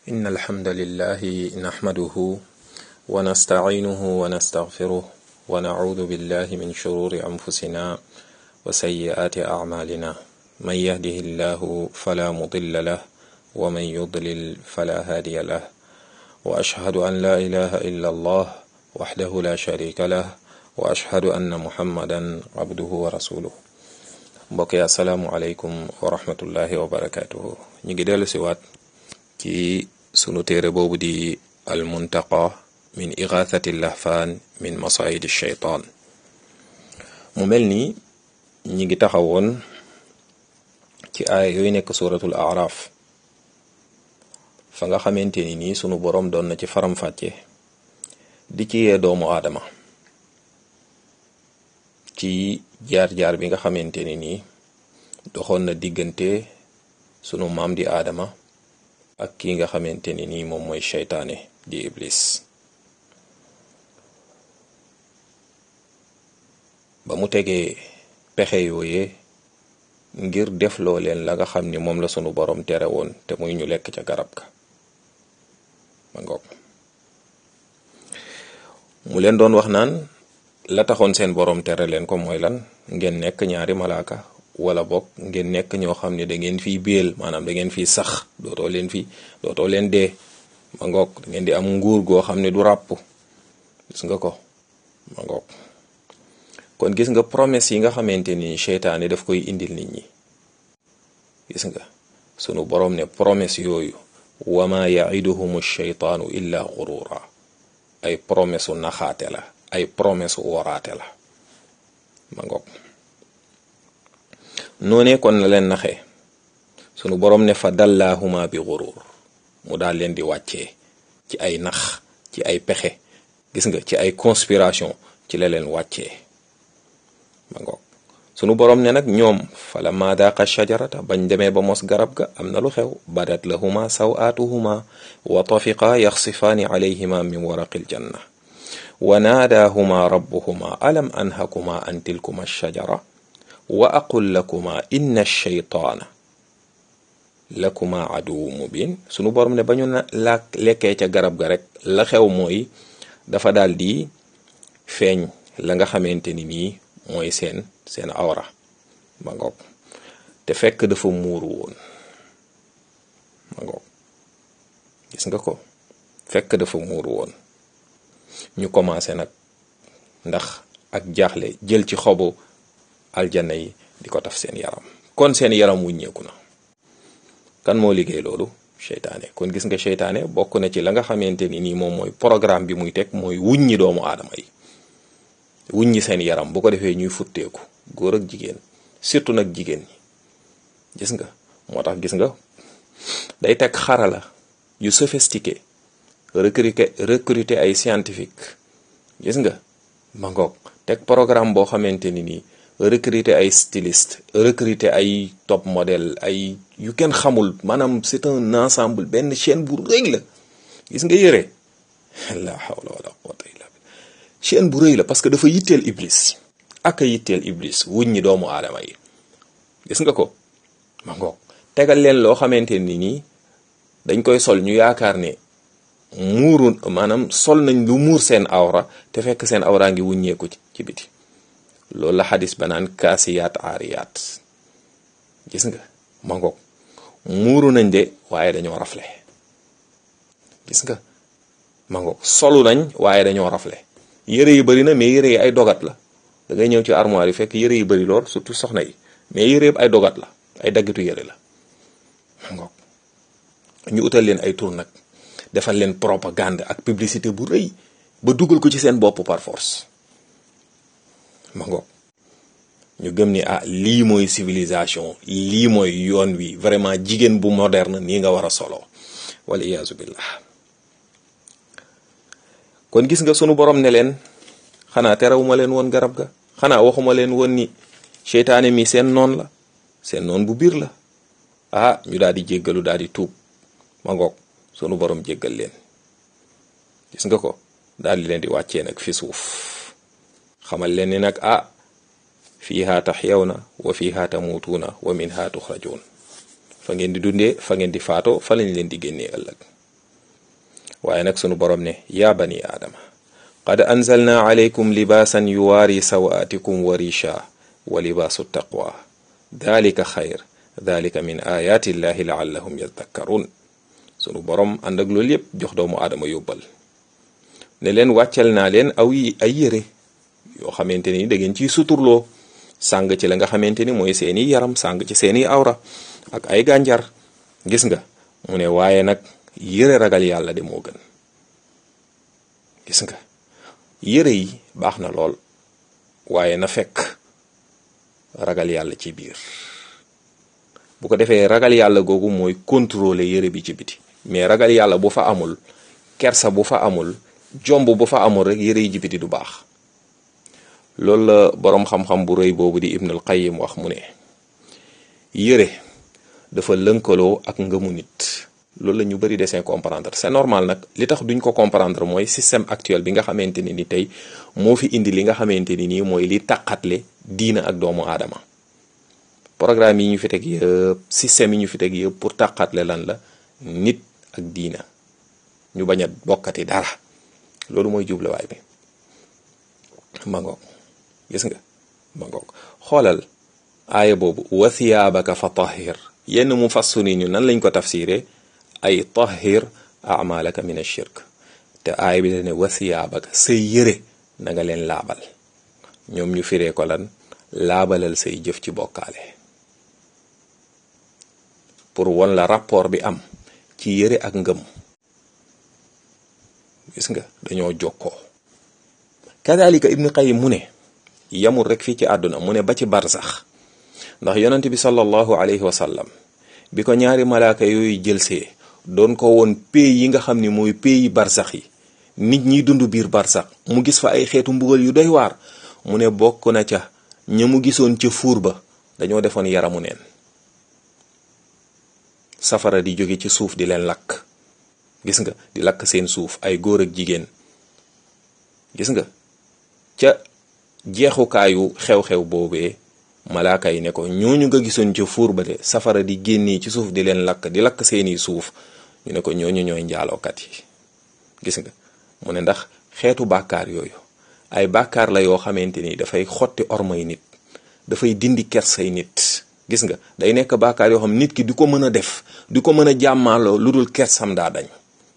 إن الحمد لله نحمده ونستعينه ونستغفره ونعوذ بالله من شرور أنفسنا وسيئات أعمالنا من يهده الله فلا مضل له ومن يضلل فلا هادي له وأشهد أن لا إله إلا الله وحده لا شريك له وأشهد أن محمدا عبده ورسوله mbokk yi asalaamualeykum wa rahmatullahi wa barakatuhu ñu ngi dellu si waat ci sunu téere boobu di al muntaqa min igathati lahfaan min masaidi shaytaan mu mel ni ñi ngi taxawoon ci aaya yooyu nekk suratul araf fa nga xamante ni nii sunu boroom doon na ci faram-fàcce di ci yee doomu aadama ci jaar-jaar bi nga xamante ni nii doxoon na diggante sunu maam di aadama ak ki nga xamante ni nii moom mooy seytaane di iblis ba mu tegee pexe yooyee ngir defloo leen la nga xam ni moom la sunu borom tere woon te muy ñu lekk ca garab ga ma ngoog mu leen doon wax naan la taxoon seen borom tere leen ko mooy lan ngeen nekk ñaari malaaka wala bokk ngeen nekk ñoo xam ne da ngeen fiy béel maanaam da ngeen fiy sax dootoo leen fi dootoo leen dee ma ngoog da ngeen di am nguur goo xam ne du ràpp gis nga ko ma ngoog kon gis nga promesse yi nga xamante ni seytaane daf koy indil nit ñi gis nga sunu borom ne promesse yooyu wama yaiduhum sheytaanu illa gurura ay promesse u naxaate la ay promesse u woraate la ma ngoog noonee kon la leen naxee sunu borom ne fa dallaahuma bi gurur mu daal leen di wàccee ci ay nax ci ay pexe gis nga ci ay conspiration ci la leen wàccee ma ngoog sunu borom ne nag ñoom fala ma daaqa shajarata bañ demee ba mos garab ga am na lu xew badat lahuma sawaatuhuma wa tafiqa yaxsifaani alayhima min waraqil janna wa naadaahuma rabbuhuma alam anhakuma an tilkuma shajara wa aqul lakuma inna shaytaana lakuma aduwu mubin sunu borom ne ba ñu na la lekkee ca garab ga rek la xew mooy dafa daal di feeñ la nga xamante ni nii mooy seen seen awra ma ngoog te fekk dafa muuru woon ma ngoog gis nga ko fekk dafa muuru woon ñu commencé nag ndax ak jaaxle jël ci xobu aljanna yi di ko taf seen yaram kon seen yaram wuññeeku na kan moo liggéey loolu seytaane kon gis nga seytaane bokk na ci la nga xamante ni nii moom mooy programme bi muy teg mooy wuññi doomu aadama yi wuññi seen yaram bu ko defee ñuy futteeku góor ak jigéen surtout nag jigéen ñi gis nga moo tax gis nga day teg xarala yu sophistiqué recruter recruter ay scientifique gis nga ma ngoog teg programme boo xamante ni nii recruter ay styliste recruter ay top modèle ay yu kenn xamul maanaam c'est un ensemble benn chaîne bu rëy la gis nga yëre la hawla wala quwwata illa billah chaîne bu rëy la parce que dafa yitteel iblis ak a yitteel iblis wuñ ñi doomu aadama yi gis nga ko ma ngoog tegal leen loo xamante ni nii dañ koy sol ñu yaakaar ne muuru maanaam sol nañ lu muur seen awra te fekk seen awraa ngi wuññeeku ci biti loolu la xadis ba naan kaasiyaat aariyaat gis nga ma ngoog muuru nañ de waaye dañoo rafle gis nga ma ngoog solu nañ waaye dañoo rafle yëre yi bari na mais yëre yi ay dogat la da ngay ñëw ci armoire yi fekk yëre yi bari lool surtout soxna yi mais yëre yëpp ay dogat la ay daggitu yëre la ma ngoog ñu utal leen ay tur nag defal leen propagande ak publicité bu rëy ba dugal ko ci seen bopp par force ma ngoog ñu gëm ni ah lii mooy civilisation lii mooy yoon wi vraiment jigéen bu moderne nii nga war a solo wala iyaazu billah kon gis nga sunu borom ne leen xanaa terewuma leen woon garab ga xanaa waxuma leen woon ni seytaane mi seen noon la seen noon bu biir la ah ñu daal di jéggalu daal di tuub ma ngoog sunu borom jéggal leen gis nga ko daal di leen di wàccee nag fi suuf xamal leen ni nag ah fiiha taxyawna wa fiiha tamuutuuna wa minha tuxrajuun fa ngeen di dundee fa ngeen di faatoo fa lañ leen di génnee ëllëg waaye nag sunu borom ne yaa bani aadama qad anzalna alaykum libaasan yuwaari sawaatikum wa risha wa libaasu taqwa dalika xayr dalika min ayaati llahi laallahum yadakkaruun sunu borom ànd ak loolu yépp jox doomu aadama yóbbal ne leen wàccal naa leen aw yi ay yére yoo xamante ni da ngeen ciy suturloo sàng ci la nga xamante ni mooy seeni yaram sàng ci seeni awra ak ay gànjar gis nga mu ne waaye nag yére ragal yàlla de moo gën gis nga yére yi baax na lool waaye na fekk ragal yàlla ci biir bu ko defee ragal yàlla googu mooy contrôler yére bi ci biti mais ragal yàlla bu fa amul kersa bu fa amul jomb bu fa amul rek yére yi ci biti du baax loolu la boroom xam-xam bu rëy boobu di Ibnul Qayyim wax mu ne yére dafa lënkaloo ak ngëmu nit loolu la ñu bari desee comprendre c'est normal nag li tax duñ ko comprendre mooy système actuel bi nga xamante ni ni tey moo fi indi li nga xamante ni nii mooy li taqatle diina ak doomu aadama programme yi ñu fi teg yëpp système yi ñu fi teg yëpp pour taqatle lan la nit ak diina ñu bañ a bokkati dara loolu mooy jubluwaay bi mangoog gis nga mangoog xoolal aaya boobu wa thiyaabaka fa tahir yenn mu fassuni ñu nan lañ ko tafsiree ay tahir amalaka min ashirk te aaya bi da ne wa thiyaabaka say yëre na nga leen laabal ñoom ñu firee ko lan laabalal say jëf ci bokkaale pour won la rapport bi am ci yëre ak ngëm gis nga dañoo jokkoo kadalika ibnu qayyim mu ne yamul rek fii ci àdduna mu ne ba ci barsax ndax yonent bi sallallahu alayhi wa sallam bi ko ñaari malaaka yooyu jëlsee doon ko woon pays yi nga xam ni mooy pays barsax yi nit ñiy dund biir barsax mu gis fa ay xeetu mbugal yu doy waar mu ne bokk na ca ña mu gisoon ca fuur ba dañoo defoon yaramu neen safara di jóge ci suuf di leen lakk gis nga di lakk seen suuf ay góor ak jigéen gis nga ca jeexukaayu xew-xew boobee malaaka yi ne ko ñooñu nga gisoon ca fuur ba de safara di génnee ci suuf di leen lakk di lakk seeni suuf ñu ne ko ñooñu ñooy njaalookat yi gis nga mu ne ndax xeetu bàkkaar yooyu ay bàkkaar la yoo xamante ni dafay xotti ormay nit dafay dindi kersay nit gis nga day nekk bàkkaar yoo xam nit ki di ko mën a def di ko mën a jàmmaaloo lu dul kersam daa dañ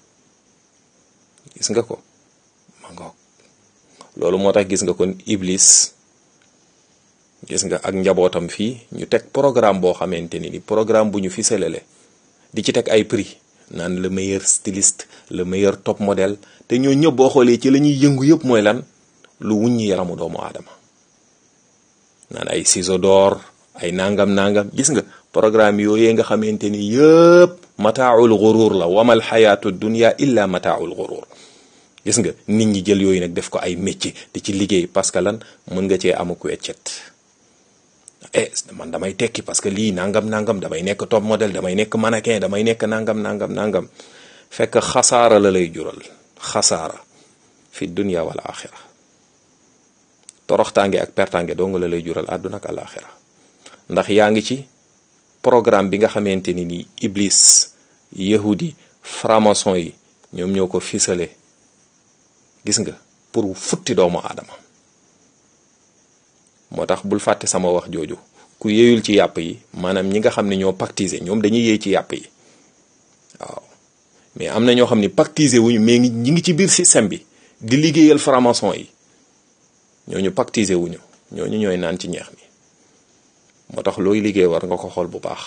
gis nga ko ma ngoog loolu moo tax gis nga kon iblis gis nga ak njabootam fii ñu teg programme boo xamante ni ni programme bu ñu fi selele di ci teg ay prix naan le meilleur styliste le meilleur top modèle te ñoo ñëpp boo xoolee ci la ñuy yëngu yëpp mooy lan lu wuññi yaramu doomu aadama naan ay ciseaux d'or ay nangam nangam gis nga programme yooyee nga xamante ni yëpp mataaul gurur la wamal xayaatu dunya illa mataaul gurur gis nga nit ñi jël yooyu nag def ko ay métier di ci liggéey parce que lan mën nga cee amuk weccet eh man damay tekki parce que lii nangam nangam damay nekk top modèle damay nekk mannequin damay nekk nangam nangam nangam fekk xasaara la lay jural xasaara fi dunya wal axira toroxtaange ak pertange dong la lay jural àdduna ak alaxira ndax yaa ngi ci programme bi nga xamante ni ni iblis yahudi franc-maçon yi ñoom ñoo ko fisale gis nga pour futti doomu aadama moo tax bul fàtte sama wax jooju ku yéeyul ci yàpp yi maanaam ñi nga xam ne ñoo pactiser ñoom dañuy yéey ci yàpp yi waaw mais am na ñoo xam ne pactiser wuñu mais ñi ngi ci biir système bi di liggéeyal franc-maçon yi ñooñu pactiser wuñu ñooñu ñooy naan ci ñeex mi moo tax looy liggéey war nga ko xool bu baax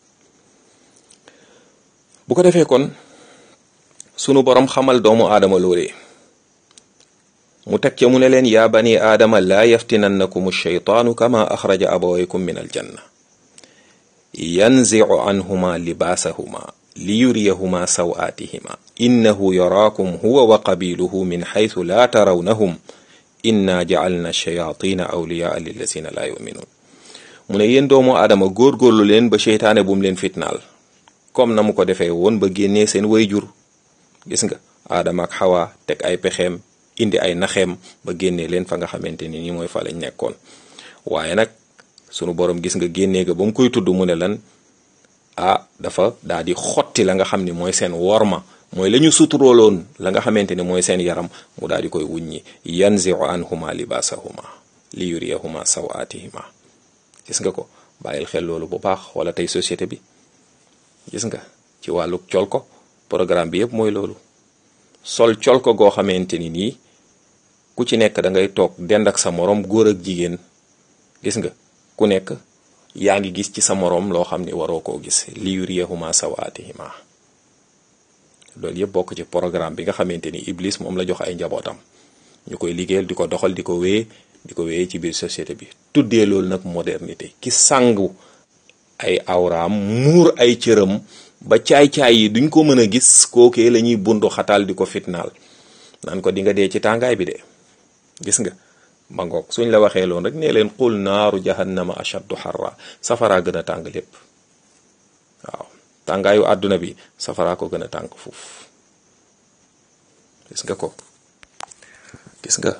bu ko defee kon sunu borom xamal doomu aadama loolee mu teg ca mu ne leen yaa bani aadama laa yaftinannakum alcheytaanu kama axraja abawaykum min aljanna yanzicu anhuma libaasahuma liyuriyahuma sawaatihima innahu yaraakum huwa wa qabiluhu min xaytu laa tarawnahum inna jacalna shayatina awliyaa lillazina laa yuminuun mu ne yéen doomu aadama góorgóorlu leen ba seytaane bu mu leen fitnaal comme na mu ko defee woon ba génnee seen wayjur gis nga aadama ak xawa teg ay pexeem indi ay naxeem ba génnee leen fa nga xamante ni nii mooy fa lañ nekkoon waaye nag sunu borom gis nga génnee ga ba mu koy tudd mu ne lan ah dafa daa di xotti la nga xam ni mooy seen worma mooy la ñu suturooloon la nga xamante ni mooy seen yaram mu daal di koy wuññi yanziu anhuma libaasahuma li yuriyahuma sawaatihima gis nga ko bàyyil xel loolu bu baax wala tey société bi gis nga ci wàllu col ko programme bi yëpp mooy loolu sol col ko goo xamante ni nii ku ci nekk da ngay toog dend ak sa moroom góor ak jigéen gis nga ku nekk yaa ngi gis ci sa moroom loo xam ni waroo koo gis li yuriyahuma sawaatihima loolu yëpp bokk ci programme bi nga xamante ni Iblis moom la jox ay njabootam ñu koy liggéeyal di ko doxal di ko wéye di ko wéye ci biir société bi tuddee loolu nag modernité ki sangu ay awraam muur ay cëram ba caay-caay yi duñ ko mën a gis kookee la ñuy bundu xataal di ko fitnaal naan ko di nga dee ci tàngaay bi de gis nga ma ngoog suñ la waxee loon rek nee leen qul naaru jahannama ashaddu harra safaraa gën a tàng lépp waaw tàngaayu àdduna bi safaraa ko gën a tàng foofu gis nga ko gis nga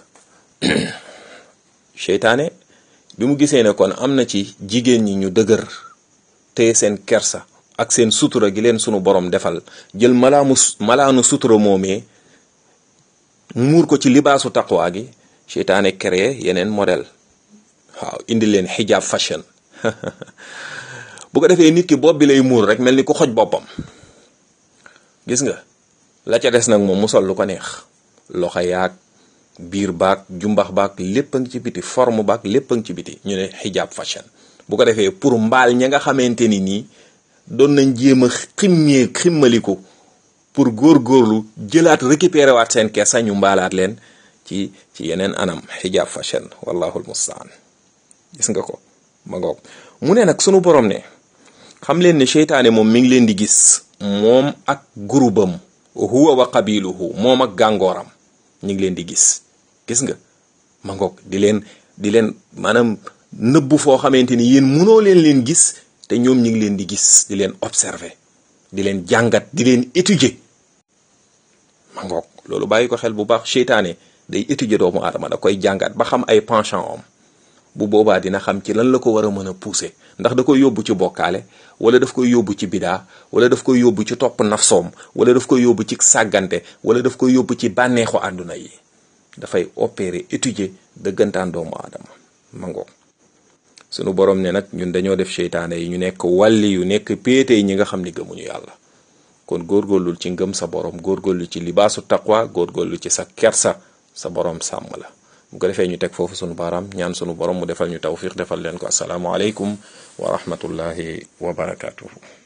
seytaane bi mu gisee ne kon am na ci jigéen ñi ñu dëgër te seen kersa ak seen sutura gi leen sunu borom defal jël malaamu malaanu sutura moomee muur ko ci libaasu taqwa gi seytaane créé yeneen modèle waaw indi leen hijab fashion bu ko defee nit ki bopp bi lay muur rek mel ni ku xoj boppam gis nga la ca des nag moom mu sol lu ko neex loxo yaag biir baag jumbax baag lépp a ngi ci biti forme baag lépp a ngi ci biti ñu ne hijab fashion bu ko defee pour mbaal ña nga xamante ni nii doon nañ jéem a ximmee ximmaliku pour góorgóorlu jëlaat récupérer waat seen kees ñu mbaalaat leen ci ci yeneen anam hijab fashion wallahu almustaan gis nga ko ma ngoog mu ne nag sunu borom ne xam leen ne seytaane moom mi ngi leen di gis moom ak gurubam huwa wa qabiluhu moom ak gàngooram ñu ngi leen di gis gis nga ma ngoog di leen di leen maanaam nëbbu foo xamante ni yéen munoo leen leen gis te ñoom ñu ngi leen di gis di leen observer di leen jàngat di leen étudier ma ngoog loolu bàyyi ko xel bu baax seytaane day étudier doomu aadama da koy jàngat ba xam ay penchant om bu boobaa dina xam ci lan la ko war a mën a pousser ndax da koy yóbbu ci bokkaale wala daf koy yóbbu ci bidaa wala daf koy yóbbu ci topp nafsoom wala daf koy yóbbu ci sàggante wala daf koy yóbbu ci bànneexu àdduna yi dafay opérer étudier dëggantaan doomu aadama mango sunu borom ne nag ñun dañoo def seytaane yi ñu nekk wàlli yu nekk péete yi ñi nga xam ni gëmuñu yàlla kon góorgóorlul ci ngëm sa borom góorgóorlu ci libaasu taqwa góorgóorlu ci sa kersa sa borom sàmm la bu ko defee ñu teg foofu sunu baaraam ñaan sunu borom mu defal ñu tawfiq defal leen ko asalaamualeykum wa rahmatullahi wa barakatuhu